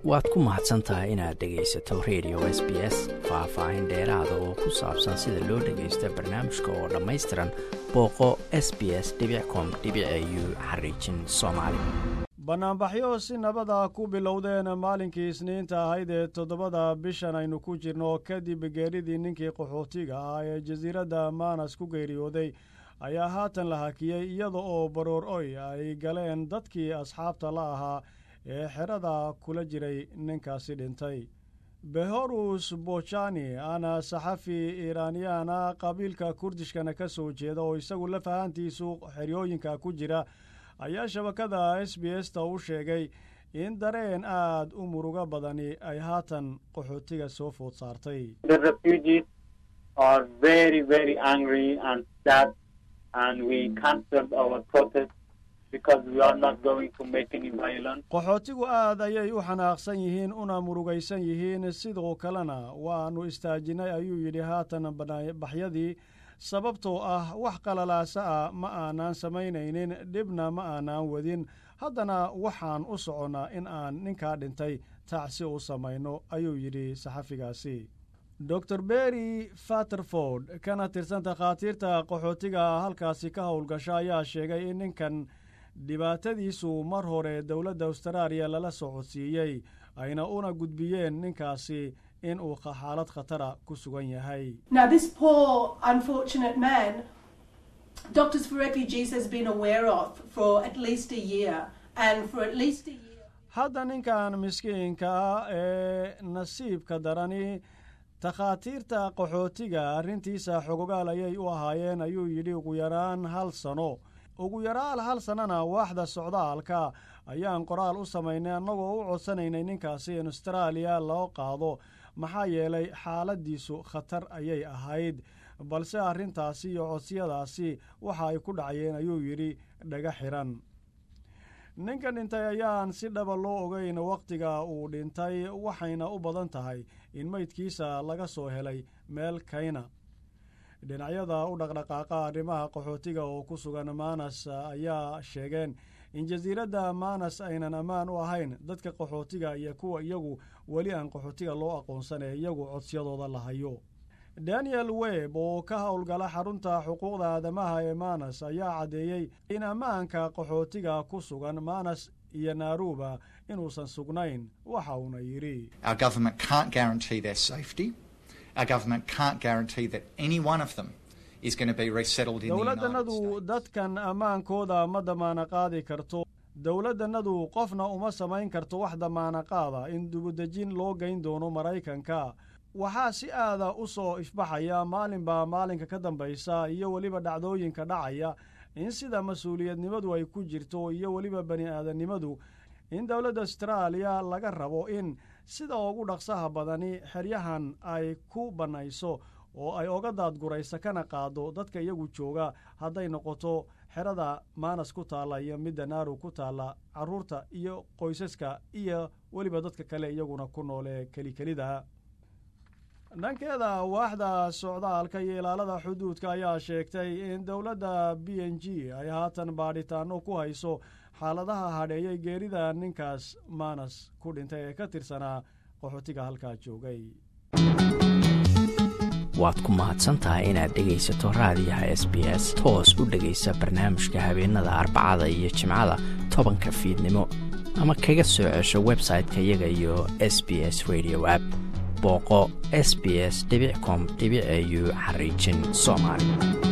waad ku mahadsan tahay inaad dhegaysato radio s b s faah-faahin dheeraada oo ku saabsan sida loo dhagaysta barnaamijka oo dhammaystiran booqo s b s com u xariijin soomaali bannaanbaxyo si nabada ku bilowdeen maalinkii isniinta ahayd ee toddobada bishan aynu ku jirno kadib geeridii ninkii qaxootiga ah ee jasiiradda maanas ku geeriyooday ayaa haatan la hakiyey iyada oo baroor oy ay galeen dadkii asxaabta la ahaa ee xerada kula jiray ninkaasi dhintay behorus bojani ana saxafi iiraaniyaana qabiilka kurdishkana ka soo jeeda oo isagu la fahantiisu xeryooyinka ku jira ayaa shabakada s b s ta u sheegay in dareen aad u murugo badani ay haatan qaxootiga soo food saartay qaxootigu aad ayay u xanaaqsan yihiin una murugaysan yihiin sidoo kalena waannu istaajinay ayuu yidhi haatan baxyadii sababtoo ah wax qalalaasa ah ma aanaan samaynaynin dhibna ma aanaan wadin haddana waxaan u soconnaa in aan ninkaa dhintay tacsi u samayno ayuu yidhi saxafigaasi dor berry faterford kana tirsan takhaatiirta qaxootiga halkaasi ka howlgasha ayaa sheegay in ninkan dhibaatadiisu mar hore dowladda austraaliya lala socodsiiyey ayna una gudbiyeen ninkaasi in uu xaalad khatara ku sugan yahay hadda ninkan miskiinka ah ee nasiibka darani takhaatiirta qaxootiga arrintiisa xogogaal ayay u ahaayeen ayuu yidhi ugu yaraan hal sano ugu yaraan hal sannona waaxda socdaalka ayaan qoraal u samaynay annagoo u codsanaynay ninkaasi in austraaliya loo qaado maxaa yeelay xaaladdiisu khatar ayay ahayd balse arrintaasi iyo codsiyadaasi waxa ay ku dhacayeen ayuu yidhi dhaga xiran ninka dhintay ayaan si dhaba loo ogeyn wakhtiga uu dhintay waxayna u badan tahay in meydkiisa laga soo helay meel kayna dhinacyada u dhaqdhaqaaqa arrimaha qaxootiga oo ku sugan maanas ayaa sheegeen in jasiiradda maanas aynan ammaan u ahayn dadka qaxootiga iyo kuwa iyagu weli aan qaxootiga loo aqoonsan ee iyagu codsiyadooda la hayo daniel web oo ka howlgala xarunta xuquuqda aadamaha ee maanas ayaa caddeeyey in ammaanka qaxootiga ku sugan maanas iyo naaruuba inuusan sugnayn waxa uuna yidhi dowladdannadu dadkan ammaankooda ma damaana qaadi karto dowladdannadu qofna uma samayn karto wax damaana qaada in dubudejin loo geyn doono maraykanka waxaa si aada u soo ifbaxaya maalinbaa maalinka ka dambaysa iyo weliba dhacdooyinka dhacaya in sida mas-uuliyadnimadu ay ku jirto iyo weliba bani aadamnimadu in dowladda austraaliya laga rabo in sida ugu dhaqsaha badani xeryahan ay ku bannayso oo ay oga daadguraysa kana qaado dadka iyagu jooga hadday noqoto xerada maanas ku taalla iyo midda naaru ku taalla carruurta iyo qoysaska iyo weliba dadka kale iyaguna ku nool ee kelikelida dhankeeda waaxda socdaalka iyo ilaalada xuduudka ayaa sheegtay in dowladda b n g ay haatan baadhitaano ku hayso xaaladaha hadheeyay geerida ninkaas maanas ku dhintay ee ka tirsanaa qaxootiga halkaa joogay waad ku mahadsantahay inaad dhegaysato raadiyaha s b s toos u dhegaysa barnaamijka habeenada arbacada iyo jimcada tobanka fiidnimo ama kaga soo cesho website-ka iyaga iyo s b s radio app booqo s b s com au xariijin soomaali